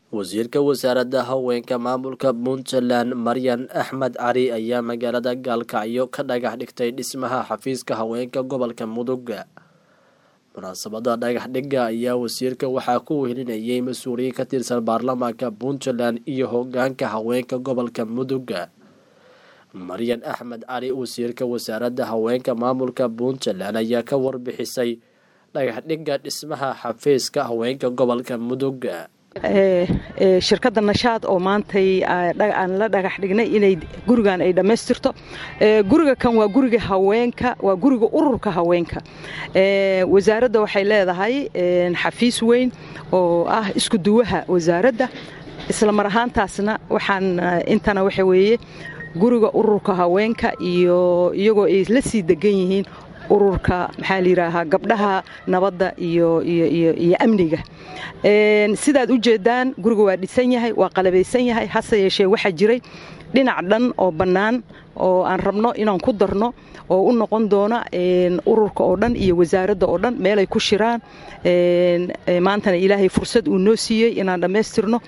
wasiirka wasaaradda haweenka maamulka puntland maryan axmed cali ayaa magaalada gaalkacyo ka dhagax dhigtay dhismaha xafiiska haweenka gobolka mudug munaasabada dhagax dhigga ayaa wasiirka waxaa ku wehelinayay mas-uuliyiin ka tirsan baarlamaanka puntland iyo hogaanka haweenka gobolka mudug maryan axmed cali wasiirka wasaaradda haweenka maamulka puntland ayaa ka warbixisay dhagax dhigga dhismaha xafiiska haweenka gobolka mudug shirkadda nashaad oo maantay aan la dhagax dhignay inay gurigan ay dhammaystirto guriga kan waa guriga haweenka waa guriga ururka haweenka wasaaradda waxay leedahay xafiis weyn oo ah isku duwaha wasaaradda isla mar ahaantaasna waxaan intana waxa weeye guriga ururka haweenka iyo iyagoo ay la sii degan yihiin ururka maxaa layidhaahaa gabdhaha nabadda iyo iyo amniga sidaad u jeedaan guriga waa dhisan yahay waa qalabaysan yahay hase yeeshee waxaa jiray dhinac dhan oo bannaan oo aan rabno inaan ku darno oo u noqon doona ururka oo dhan iyo wasaaradda oo dhan meelay ku shiraan maantana ilaahay fursad uu noo siiyey inaan dhammaystirno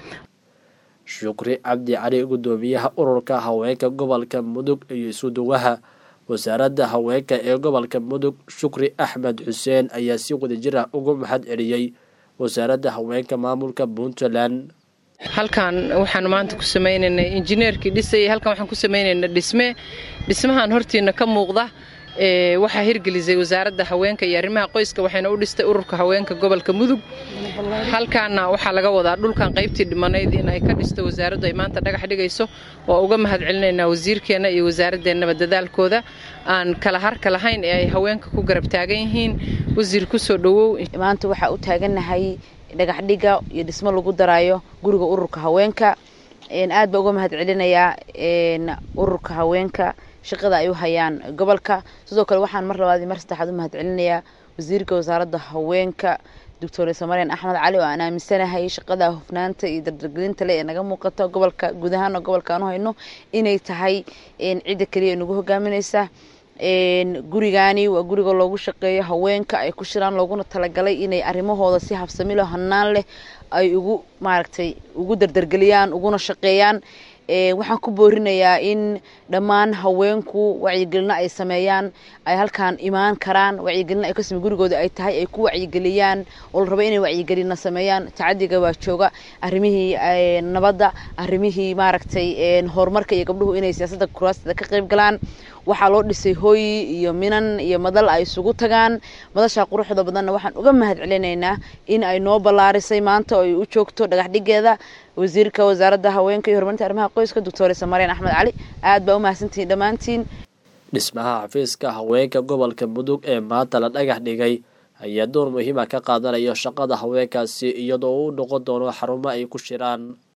shukri cabdi cali guddoomiyaha ururka haweenka gobolka mudug iyo isuduwaha wasaaradda haweenka ee gobolka mudug shukri axmed xuseen ayaa si wadajir ah ugu mahad celiyey wasaaradda haweenka maamulka puntland halkan waxaan maanta ku samaynaynay injineerkii dhisayay halkan waxaan ku samaynaynaa dhisme dhismahan hortiina ka muuqda waxaa hirgelisay wasaaradda haweenka iyo arrimaha qoyska waxayna u dhistay ururka haweenka gobolka mudug halkaana waxaa laga wadaa dhulkan qaybtii dhimanayd in ay ka dhisto wasaaraddu ay maanta dhagax dhigayso waa uga mahad celinaynaa wasiirkeenna iyo wasaaradeennaba dadaalkooda aan kala harka lahayn ee ay haweenka ku garab taagan yihiin wasiir kusoo dhowow maanta waxaa u taagannahay dhagax dhiga iyo dhismo lagu daraayo guriga ururka haweenka aad baa uga mahad celinayaa ururka haweenka shaqada ay u hayaan gobolka sidoo kale waxaan mar labaad mar saddexaad u mahad celinayaa wasiirka wasaaradda haweenka doctoresa maryan axmed cali oo aan aaminsanahay shaqada hufnaanta iyo dardargelinta le ee naga muuqata gobolka guud ahaana gobolka aan u hayno inay tahay cidda keliya nagu hogaaminaysa gurigaani waa guriga loogu shaqeeyo haweenka ay ku shiraan looguna talagalay inay arrimahooda si habsamilo hanaan leh ay ugu maaragtay ugu dardargeliyaan uguna shaqeeyaan waxaan ku boorinayaa in dhammaan haweenku wacyigelino ay sameeyaan ay halkaan imaan karaan wacyigelino ay kasame gurigooda ay tahay ay ku wacyigeliyaan oo la rabo inay wacyigelino sameeyaan tacadiga waa jooga arrimihii nabadda arrimihii maaragtay horumarka iyo gabdhuhu inay siyaasadda kuraasteeda ka qayb galaan waxaa loo dhisay hooyi iyo minan iyo madal ay isugu tagaan madashaa quruxda badanna waxaan uga mahad celinaynaa in ay noo ballaarisay maanta oo ay u joogto dhagax dhigeeda wasiirka wasaaradda haweenka iyo horumarinta arrimaha qoyska doctoresa maryan axmed cali aad baa u mahadsantihiin dhammaantiin dhismaha xafiiska haweenka gobolka mudug ee maanta la dhagax dhigay ayaa door muhiima ka qaadanaya shaqada haweenkaasi iyadoo u noqon doono xarumo ay ku shiraan